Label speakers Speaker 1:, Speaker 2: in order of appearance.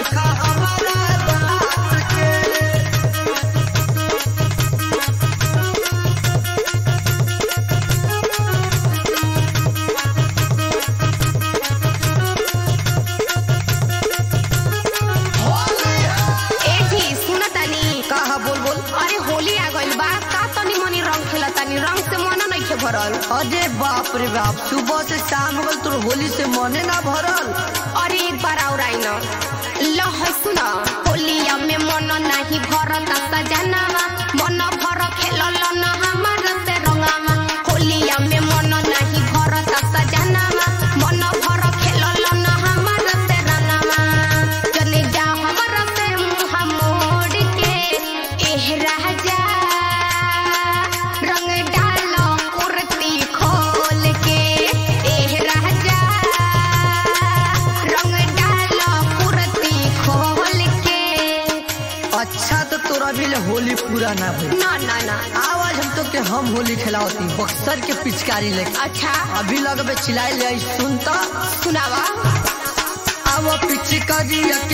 Speaker 1: देखा हमारा बात के
Speaker 2: ए जी सुन तानी
Speaker 1: कहा बोल बोल
Speaker 2: अरे होली आ गइल बा का तनी मनी रंग खेला तानी रंग से मन नइखे भरल
Speaker 1: अरे बाप रे बाप सुबह से शाम हो गल तोर होली से मने ना भरल
Speaker 2: अरे एक बार और आई न ल है सुन होलिया में मन नाही भरत सजनावा मन भर खेलल न हमार से रंगावा होलिया में मन नाही भरत सजनावा मन भर खेलल न हमार से रंगावा चले जा हमर से मुंह मोड़ के एह राजा रंग डालो कुर्ती खोल के एह राजा रंग डालो कुर्ती खोल के
Speaker 1: अच्छा तो तोरा भी ले होली पूरा ना भइल
Speaker 2: ना ना ना
Speaker 1: आवाज हम तो के हम होली खिलावती बक्सर के पिचकारी लेके
Speaker 2: अच्छा
Speaker 1: अभी लगबे चिल्लाई ले आई सुनता
Speaker 2: सुनावा
Speaker 1: अब पिचकारिया के